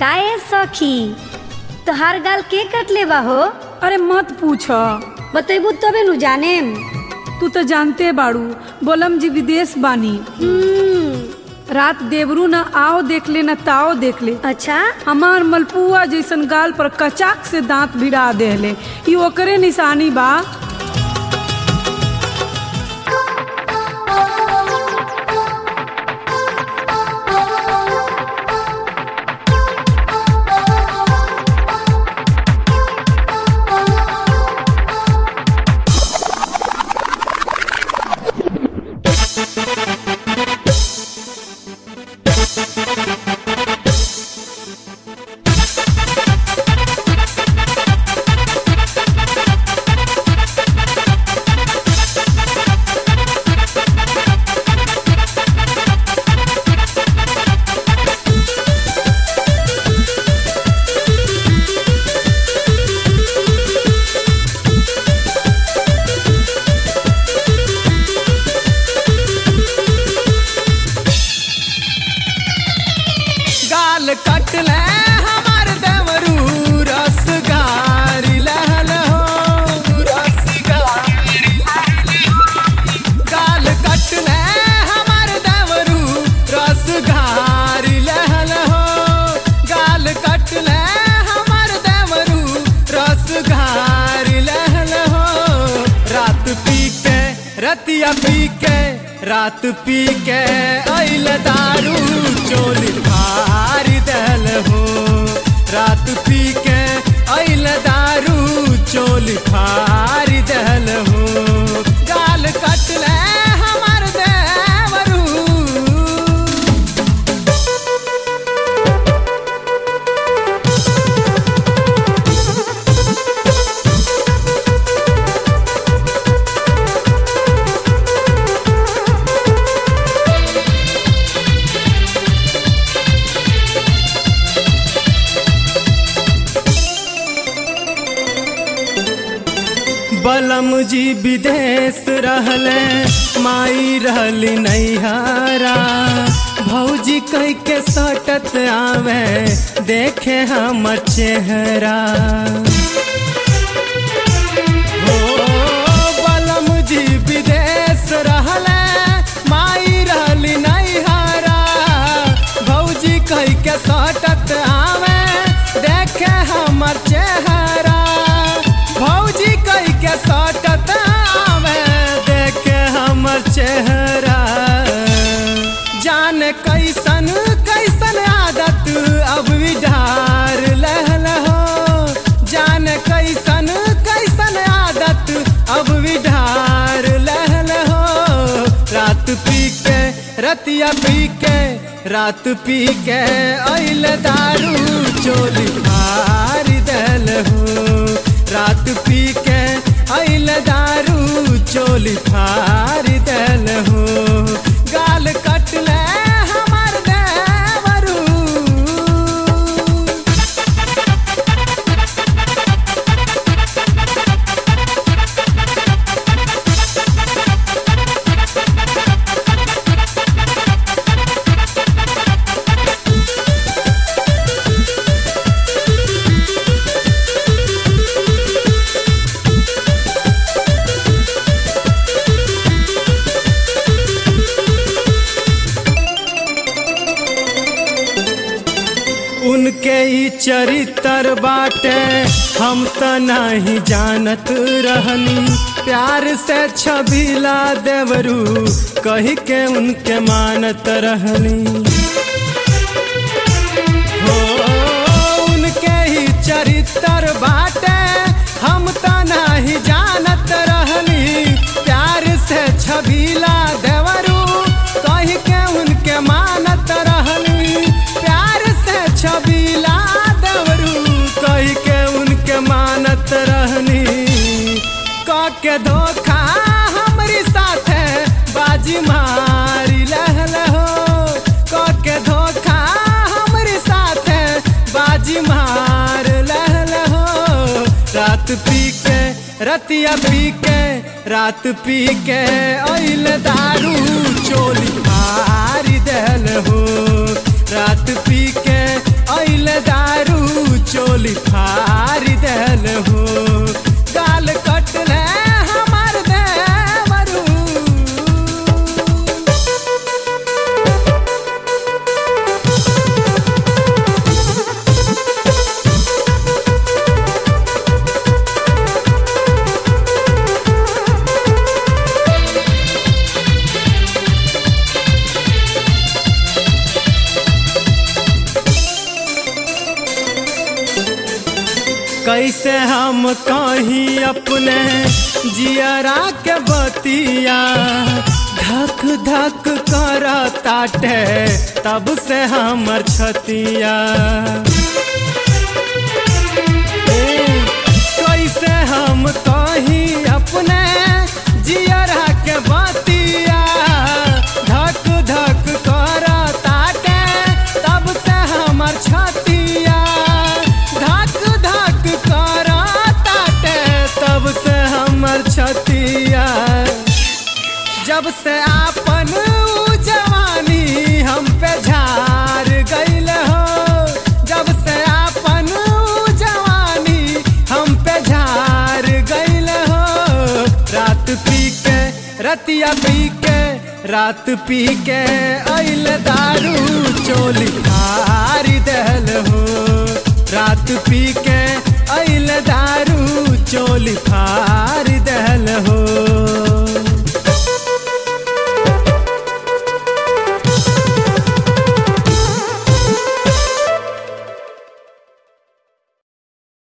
काए सखी तोहार गाल के कटले बा हो अरे मत पूछ बतैबू तबे नु जानेम तू तो जानते बाड़ू बोलम जी विदेश बानी हम्म, रात देवरू न आओ देख ले न ताओ देख ले अच्छा हमार मलपुआ जैसन गाल पर कचाक से दांत भिड़ा देले ई ओकरे निशानी बा गाल कटले हमार देवरू रस गारी लहल हो रस गारी गाल कटले हमार देवरू रस गारी लहल हो गाल कटले हमार देवरू रस गारी लहल हो रात पी के रतिया पी के रात पी के अइल दारू चोली भारी दल हो रात पी के अइल दारू चोली भारी दल हो गाल कटले हमार देवरू बलम जी विदेश रहले माई रहली नैहरा भौजी कह के सटत आवे देखे हमर चेहरा हो बलम जी विदेश रहले माई रहली नैहरा भौजी कह के सटत आवे देखे हमर चेहरा भौजी कह के सटत आवे देखे हमर चेहरा जाने कैसन कैसन आदत अब विधार लहल हो जाने कैसन कैसन आदत अब विधार लहल हो रात पी के रतिया पी के रात पी के अइल दारू चोली भारी दल हो रात पी के अइल दारू चोली भारी दल हो गाल कटले हमार देवरू उनके ई चरित्र बाटे हम त नहीं जानत रहनी प्यार से छबिला देवरू कही के उनके मानत रहनी हो उनके ही चरित्र बाटे हम त नहीं जानत रहनी प्यार से छबिला देवरू कही के उनके मानत रहनी प्यार से छबिला देवरू कही के उनके मानत रहनी क के धोखा हमरी साथे बाजी मारी लहल हो क के धोखा हमरी साथे बाजी मार लहल हो रात पी के रतिया पी के रात पी के अइल दारू चोली मारी दल हो रात पी के अइल दारू कैसे हम कहीं अपने जियरा के बतिया धक धक कर ताटे तब से हमर छतिया ए, कैसे हम कहीं अपने जियरा के बतिया धक धक कर ताटे तब से हमर छतिया धक धक कर ताटे तब से हमर छतिया जब से आपन ऊ जवानी हम पे झार गईल हो जब से आपन ऊ जवानी हम पे झार गईल हो रात पी के रतिया पी के रात पी के अइल दारू चोली फारी दहल हो रात पी के अइल दारू चोली फार